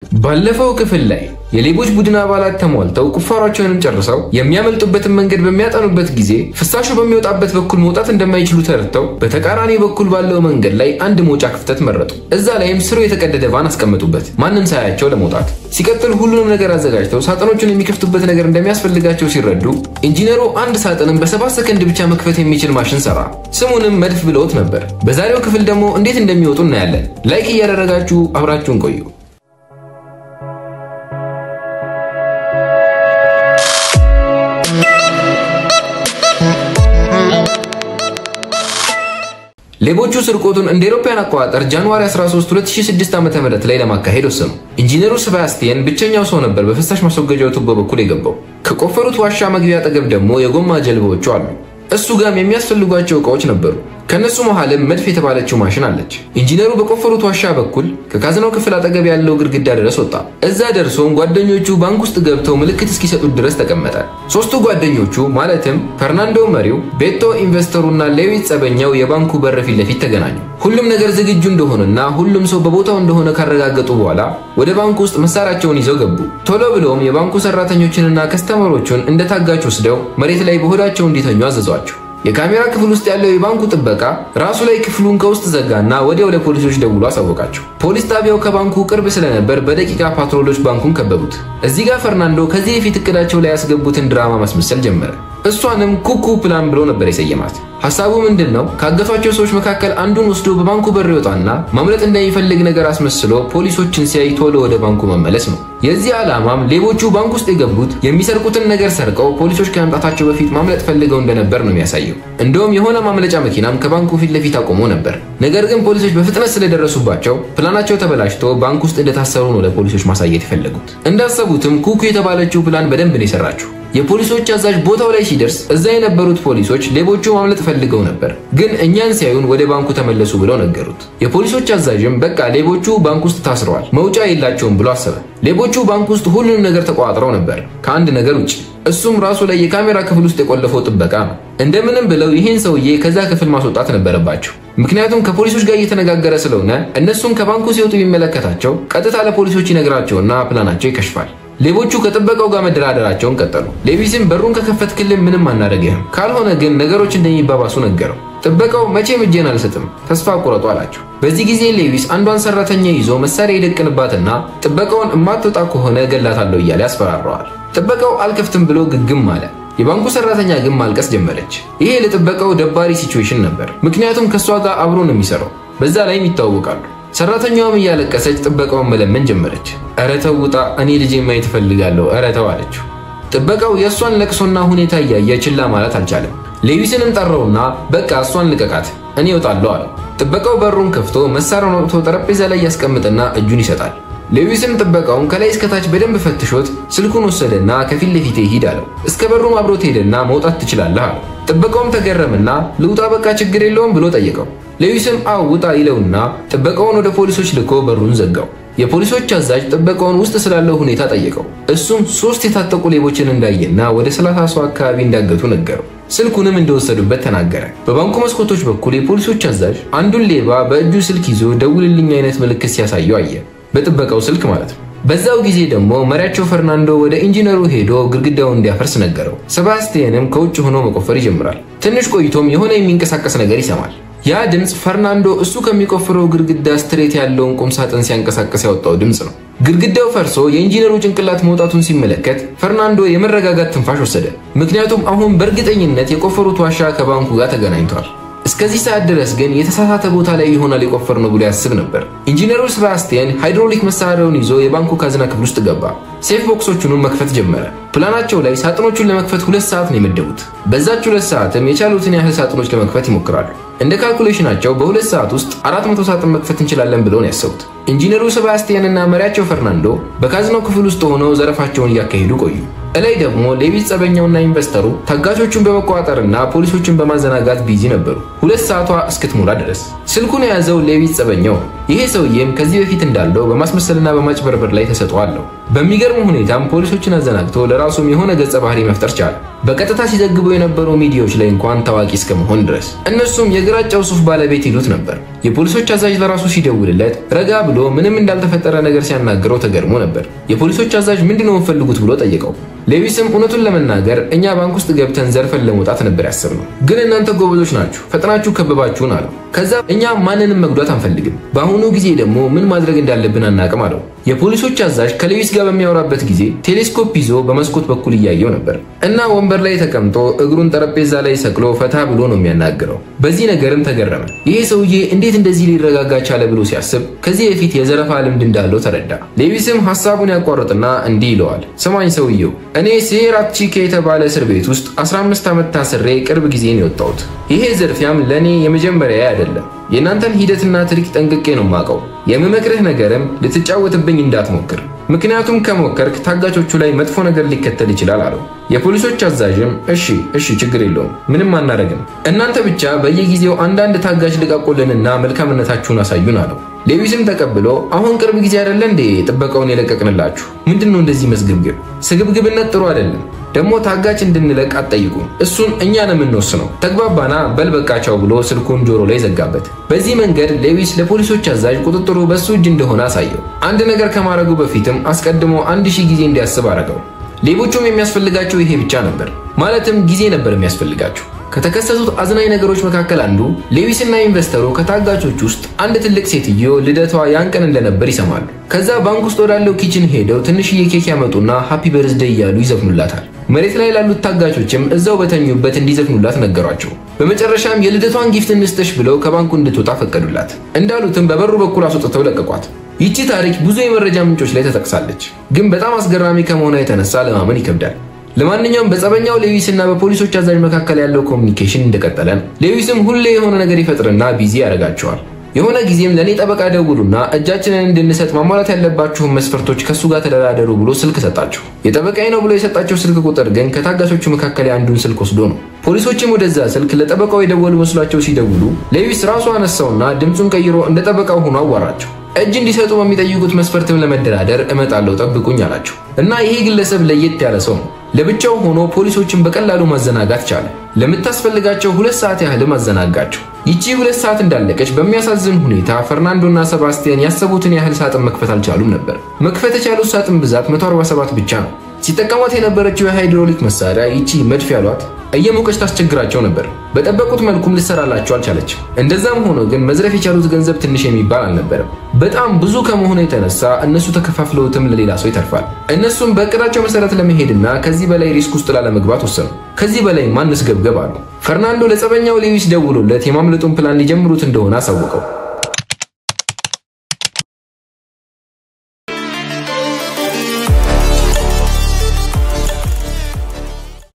ባለፈው ክፍል ላይ የሌቦች ቡድን አባላት ተሟልተው ቁፋሯቸውንም ጨርሰው የሚያመልጡበትን መንገድ በሚያጠኑበት ጊዜ ፍሳሹ በሚወጣበት በኩል መውጣት እንደማይችሉ ተረድተው በተቃራኒ በኩል ባለው መንገድ ላይ አንድ መውጫ ክፍተት መረጡ። እዛ ላይም ስሩ የተቀደደ ቫን አስቀመጡበት፣ ማንም ሳያቸው ለመውጣት። ሲቀጥል ሁሉንም ነገር አዘጋጅተው ሳጥኖቹን የሚከፍቱበት ነገር እንደሚያስፈልጋቸው ሲረዱ ኢንጂነሩ አንድ ሳጥንን በሰባት ሰከንድ ብቻ መክፈት የሚችል ማሽን ሰራ። ስሙንም መድፍ ብለውት ነበር። በዛሬው ክፍል ደግሞ እንዴት እንደሚወጡ እናያለን። ላይክ እያደረጋችሁ አብራችሁን ቆዩ። ሌቦቹ ስርቆቱን እንደ አውሮፓውያን አቆጣጠር ጃንዋሪ 13 2006 ዓ.ም ላይ ለማካሄድ ወሰኑ። ኢንጂነሩ ሰባስቲያን ብቸኛው ሰው ነበር በፍሳሽ ማስወገጃው ቱቦ በኩል የገባው። ከቆፈሩት ዋሻ መግቢያ አጠገብ ደግሞ የጎማ ጀልባዎቹ አሉ። እሱ ጋም የሚያስፈልጓቸው እቃዎች ነበሩ። ከነሱ መሃልም መድፍ የተባለችው ማሽን አለች። ኢንጂነሩ በቆፈሩት ዋሻ በኩል ከካዝናው ክፍል አጠገብ ያለው ግድግዳ ድረስ ወጣ። እዛ ደርሶም ጓደኞቹ ባንክ ውስጥ ገብተው ምልክት እስኪሰጡት ድረስ ተቀመጠ። ሶስቱ ጓደኞቹ ማለትም ፈርናንዶ መሪው፣ ቤቶ ኢንቨስተሩና ሌዊት ጸበኛው የባንኩ በር ፊት ለፊት ተገናኙ። ሁሉም ነገር ዝግጁ እንደሆነና ሁሉም ሰው በቦታው እንደሆነ ካረጋገጡ በኋላ ወደ ባንኩ ውስጥ መሳሪያቸውን ይዘው ገቡ። ቶሎ ብለውም የባንኩ ሰራተኞችንና ከስተመሮቹን እንደ ታጋች ወስደው መሬት ላይ በሆዳቸው እንዲተኙ አዘዟቸው። የካሜራ ክፍል ውስጥ ያለው የባንኩ ጥበቃ ራሱ ላይ ክፍሉን ከውስጥ ዘጋና ወዲያው ለፖሊሶች ደውሎ አሳወቃቸው። ፖሊስ ጣቢያው ከባንኩ ቅርብ ስለነበር በደቂቃ ፓትሮሎች ባንኩን ከበቡት። እዚህ ጋር ፈርናንዶ ከዚህ በፊት እቅዳቸው ላይ ያስገቡትን ድራማ ማስመሰል ጀመረ። እሷንም ኩኩ ፕላን ብሎ ነበር የሰየማት። ሐሳቡ ምንድን ነው? ካገቷቸው ሰዎች መካከል አንዱን ወስዶ በባንኩ በር ይወጣና ማምለጥ እንደሚፈልግ ነገር አስመስሎ ፖሊሶችን ሲያይ ቶሎ ወደ ባንኩ መመለስ ነው። የዚህ ዓላማም ሌቦቹ ባንክ ውስጥ የገቡት የሚሰርቁትን ነገር ሰርቀው ፖሊሶች ከመምጣታቸው በፊት ማምለጥ ፈልገው እንደነበር ነው የሚያሳየው። እንደውም የሆነ ማምለጫ መኪናም ከባንኩ ፊት ለፊት አቆሞ ነበር። ነገር ግን ፖሊሶች በፍጥነት ስለደረሱባቸው ፕላናቸው ተበላሽቶ ባንክ ውስጥ እንደታሰሩ ነው ለፖሊሶች ማሳየት የፈለጉት። እንዳሰቡትም ኩኩ የተባለችው ፕላን በደንብ ነው የሰራችው። የፖሊሶች አዛዥ ቦታው ላይ ሲደርስ እዛ የነበሩት ፖሊሶች ሌቦቹ ማምለጥ ፈልገው ነበር፣ ግን እኛን ሲያዩን ወደ ባንኩ ተመለሱ ብለው ነገሩት። የፖሊሶች አዛዥም በቃ ሌቦቹ ባንክ ውስጥ ታስረዋል፣ መውጫ የላቸውም ብሎ አሰበ። ሌቦቹ ባንክ ውስጥ ሁሉንም ነገር ተቆጣጥረው ነበር ከአንድ ነገር ውጭ፣ እሱም ራሱ ላይ የካሜራ ክፍል ውስጥ የቆለፈው ጥበቃ ነው። እንደምንም ብለው ይህን ሰውዬ ከዛ ክፍል ማስወጣት ነበረባቸው። ምክንያቱም ከፖሊሶች ጋር እየተነጋገረ ስለሆነ እነሱም ከባንኩ ሲወጡ ቢመለከታቸው ቀጥታ ለፖሊሶች ይነግራቸውና ፕላናቸው ይከሽፋል። ሌቦቹ ከጥበቃው ጋር መደራደራቸውን ቀጠሉ። ሌቪስም በሩን ከከፈትክልን ምንም አናደርግህም፣ ካልሆነ ግን ነገሮች እንደሚባባሱ ነገረው። ጥበቃው መቼም እጄን አልሰጥም፣ ተስፋ ቁረጡ አላቸው። በዚህ ጊዜ ሌቪስ አንዷን ሰራተኛ ይዞ መሳሪያ ይደቅንባትና ጥበቃውን እማትወጣ ከሆነ ገላታለሁ እያለ ያስፈራረዋል። ጥበቃው አልከፍትም ብሎ ግግም አለ። የባንኩ ሰራተኛ ግን ማልቀስ ጀመረች። ይሄ ለጥበቃው ደባሪ ሲቹዌሽን ነበር፣ ምክንያቱም ከእሷ ጋር አብሮ ነው የሚሰራው። በዛ ላይም ይታወቃሉ። ሰራተኛዋም እያለቀሰች ጥበቃውን መለመን ጀመረች። ኧረ ተው ውጣ፣ እኔ ልጄ ማየት እፈልጋለሁ፣ ኧረ ተው አለችው። ጥበቃው የእሷን ለቅሶና ሁኔታ እያየ ችላ ማለት አልቻለም። ሌዊስንም ጠራውና በቃ እሷን ልቀቃት፣ እኔ እወጣለሁ አለው። ጥበቃው በሩን ከፍቶ መሳሪያውን አውጥቶ ጠረጴዛ ላይ ያስቀምጥና እጁን ይሰጣል። ሌዊስም ጥበቃውን ከላይ እስከታች በደንብ ፈትሾት ስልኩን ወሰደና ከፊት ለፊቴ ሂድ አለው። እስከ በሩም አብሮት ሄደና መውጣት ትችላለህ አለው። ጥበቃውም ተገረምና ልውጣ በቃ ችግር የለውም ብሎ ጠየቀው። ሌዊስም አው ውጣ ይለውና ጥበቃውን ወደ ፖሊሶች ልኮ በሩን ዘጋው። የፖሊሶች አዛዥ ጥበቃውን ውስጥ ስላለው ሁኔታ ጠየቀው። እሱም ሶስት የታጠቁ ሌቦችን እንዳየና ወደ ሰላሳ ሰው አካባቢ እንዳገቱ ነገረው። ስልኩንም እንደወሰዱበት ተናገረ። በባንኩ መስኮቶች በኩል የፖሊሶች አዛዥ አንዱን ሌባ በእጁ ስልክ ይዞ ደውልልኝ አይነት ምልክት ሲያሳየው አየ። በጥበቃው ስልክ ማለት ነው። በዛው ጊዜ ደግሞ መሪያቸው ፈርናንዶ ወደ ኢንጂነሩ ሄዶ ግድግዳውን እንዲያፈርስ ነገረው። ሰባስቲያንም ከውጭ ሆኖ መቆፈር ይጀምራል። ትንሽ ቆይቶም የሆነ የሚንቀሳቀስ ነገር ይሰማል። ያ ድምፅ ፈርናንዶ እሱ ከሚቆፍረው ግድግዳ ስትሬት ያለውን ቁም ሳጥን ሲያንቀሳቀስ ያወጣው ድምፅ ነው። ግድግዳው ፈርሶ የኢንጂነሩ ጭንቅላት መውጣቱን ሲመለከት ፈርናንዶ የመረጋጋት ትንፋሽ ወሰደ። ምክንያቱም አሁን በእርግጠኝነት የቆፈሩት ዋሻ ከባንኩ ጋር ተገናኝቷል። እስከዚህ ሰዓት ድረስ ግን የተሳሳተ ቦታ ላይ ይሆናል የቆፈር ነው ብሎ ያስብ ነበር። ኢንጂነሩ ሰባስቲያን ሃይድሮሊክ መሳሪያውን ይዞ የባንኩ ካዝና ክፍል ውስጥ ገባ። ሴፍ ቦክሶቹንም መክፈት ጀመረ። ፕላናቸው ላይ ሳጥኖቹን ለመክፈት ሁለት ሰዓት ነው የመደቡት። በዛች ሁለት ሰዓትም የቻሉትን ያህል ሳጥኖች ለመክፈት ይሞክራሉ። እንደ ካልኩሌሽናቸው በሁለት ሰዓት ውስጥ 400 ሳጥን መክፈት እንችላለን ብለው ነው ያሰቡት። ኢንጂነሩ ሰባስቲያን እና መሪያቸው ፈርናንዶ በካዝናው ክፍል ውስጥ ሆነው ዘረፋቸውን እያካሄዱ ቆዩ። እላይ ደግሞ ሌቪስ ጸበኛውና ኢንቨስተሩ ታጋቾቹን በመቆጣጠርና ፖሊሶችን በማዘናጋት ቢዚ ነበሩ፣ ሁለት ሰዓቷ እስክትሞላ ድረስ። ስልኩን የያዘው ሌቪስ ጸበኛው ይሄ ሰውዬም ከዚህ በፊት እንዳለው በማስመሰልና በማጭበርበር ላይ ተሰጥኦ አለው። በሚገርም ሁኔታም ፖሊሶችን አዘናግቶ ለራሱም የሆነ ገጸ ባህሪ መፍጠር ቻለ። በቀጥታ ሲዘግቡ የነበሩ ሚዲያዎች ላይ እንኳን ታዋቂ እስከመሆን ድረስ። እነሱም የግራጫው ሱፍ ባለቤት ይሉት ነበር። የፖሊሶች አዛዥ ለራሱ ሲደውልለት ረጋ ብሎ ምንም እንዳልተፈጠረ ነገር ሲያናግረው ተገርሞ ነበር። የፖሊሶች አዛዥ ምንድነው የምፈልጉት ብሎ ጠየቀው። ሌዊስም እውነቱን ለመናገር እኛ ባንክ ውስጥ ገብተን ዘርፈን ለመውጣት ነበር ያሰብነው፣ ግን እናንተ ጎበዞች ናችሁ፣ ፈጥናችሁ ከበባችሁን አለው። ከዛ እኛ ማንንም መጉዳት አንፈልግም፣ በአሁኑ ጊዜ ደግሞ ምን ማድረግ እንዳለብን አናቅም አለው። የፖሊሶች አዛዥ ከሌዊስ ጋር በሚያወራበት ጊዜ ቴሌስኮፕ ይዞ በመስኮት በኩል እያየው ነበር እና ወንበር ላይ ተቀምጦ እግሩን ጠረጴዛ ላይ ሰቅሎ ፈታ ብሎ ነው የሚያናግረው። በዚህ ነገርም ተገረመ። ይሄ ሰውዬ እንዴት እንደዚህ ሊረጋጋ ቻለ ብሎ ሲያስብ ከዚህ በፊት የዘረፋ ልምድ እንዳለው ተረዳ። ሌዊስም ሐሳቡን ያቋርጥና እንዲህ ይለዋል፣ ስማኝ ሰውየው እኔ ሴራት ቺኬ የተባለ እስር ቤት ውስጥ 15 ዓመት ታስሬ ቅርብ ጊዜ ነው የወጣሁት። ይሄ ዝርፊያም ለእኔ የመጀመሪያ አይደለም። የእናንተን ሂደትና ትሪክ ጠንቅቄ ነው የማውቀው። የምመክርህ ነገርም ልትጫወትብኝ እንዳትሞክር፣ ምክንያቱም ከሞከርክ ታጋቾቹ ላይ መጥፎ ነገር ሊከተል ይችላል አለው። የፖሊሶች አዛዥም እሺ እሺ፣ ችግር የለውም ምንም አናረግም፣ እናንተ ብቻ በየጊዜው አንዳንድ ታጋች ልቃቁልንና መልካምነታችሁን አሳዩን አለው። ሌዊስም ተቀብሎ አሁን ቅርብ ጊዜ አይደለ እንዴ ጥበቃውን የለቀቅንላችሁ? ምንድን ነው እንደዚህ መስግብግብ? ስግብግብነት ጥሩ አይደለም። ደግሞ ታጋች እንድንለቅ አትጠይቁም። እሱን እኛ ነው የምንወስነው። ተግባባና በልበቃቸው ብሎ ስልኩን ጆሮ ላይ ዘጋበት። በዚህ መንገድ ሌዊስ ለፖሊሶች አዛዥ ቁጥጥሩ በሱ እጅ እንደሆነ አሳየው። አንድ ነገር ከማድረጉ በፊትም አስቀድሞ አንድ ሺህ ጊዜ እንዲያስብ አደረገው። ሌቦቹም የሚያስፈልጋቸው ይሄ ብቻ ነበር። ማለትም ጊዜ ነበር የሚያስፈልጋቸው። ከተከሰቱት አዝናኝ ነገሮች መካከል አንዱ ሌዊስና ኢንቨስተሩ ከታጋቾች ውስጥ አንድ ትልቅ ሴትዮ ልደቷ ያን ቀን እንደነበር ይሰማሉ። ከዛ ባንክ ውስጥ ወዳለው ኪችን ሄደው ትንሽዬ ኬክ ያመጡና ሃፒ በርዝደይ እያሉ ይዘፍኑላታል። መሬት ላይ ላሉት ታጋቾችም እዛው በተኙበት እንዲዘፍኑላት ነገሯቸው። በመጨረሻም የልደቷን ጊፍት እንስጥሽ ብለው ከባንኩ እንድትወጣ ፈቀዱላት። እንዳሉትም በበሩ በኩል አስወጥተው ለቀቋት። ይቺ ታሪክ ብዙ የመረጃ ምንጮች ላይ ተጠቅሳለች፣ ግን በጣም አስገራሚ ከመሆኗ የተነሳ ለማመን ይከብዳል። ለማንኛውም በጸበኛው ሌዊስ እና በፖሊሶች አዛዥ መካከል ያለው ኮሚኒኬሽን እንደቀጠለ ነው። ሌዊስም ሁሌ የሆነ ነገር ይፈጥርና ቢዚ ያደርጋቸዋል። የሆነ ጊዜም ለእኔ ጠበቃ ደውሉና እጃችንን እንድንሰጥ ማሟላት ያለባችሁን መስፈርቶች ከእሱ ጋር ተደራደሩ ብሎ ስልክ ሰጣቸው። የጠበቃዬ ነው ብሎ የሰጣቸው ስልክ ቁጥር ግን ከታጋቾቹ መካከል የአንዱን ስልክ ወስዶ ነው። ፖሊሶችም ወደዛ ስልክ ለጠበቃው የደወሉ መስሏቸው ሲደውሉ ሌዊስ ራሱ አነሳውና ድምፁን ቀይሮ እንደ ጠበቃው ሆኖ አዋራቸው። እጅ እንዲሰጡ በሚጠይቁት መስፈርትም ለመደራደር እመጣለሁ ጠብቁኝ አላቸው። እና ይሄ ግለሰብ ለየት ያለ ሰው ነው። ለብቻው ሆኖ ፖሊሶችን በቀላሉ ማዘናጋት ቻለ። ለምታስፈልጋቸው ሁለት ሰዓት ያህልም አዘናጋቸው። ይቺ ሁለት ሰዓት እንዳለቀች በሚያሳዝን ሁኔታ ፈርናንዶና ሰባስቲያን ያሰቡትን ያህል ሳጥን መክፈት አልቻሉም ነበር። መክፈት የቻሉት ሳጥን ብዛት 147 ብቻ ነው። ሲጠቀሟት የነበረችው የሃይድሮሊክ መሳሪያ ይቺ መድፍ ያሏት እየሞቀች ታስቸግራቸው ነበር። በጠበቁት መልኩም ልሰራላቸው አልቻለችም። እንደዛም ሆኖ ግን መዝረፍ የቻሉት ገንዘብ ትንሽ የሚባል አልነበረም። በጣም ብዙ ከመሆኑ የተነሳ እነሱ ተከፋፍለውትም ለሌላ ሰው ይተርፋል። እነሱም በእቅዳቸው መሰረት ለመሄድና ከዚህ በላይ ሪስክ ውስጥ ላለመግባት ወሰኑ። ከዚህ በላይ ማንስ ገብገብ አሉ። ፈርናንዶ ለጸበኛው ሌዊስ ደውሎለት የማምለጡን ፕላን ሊጀምሩት እንደሆነ አሳወቀው።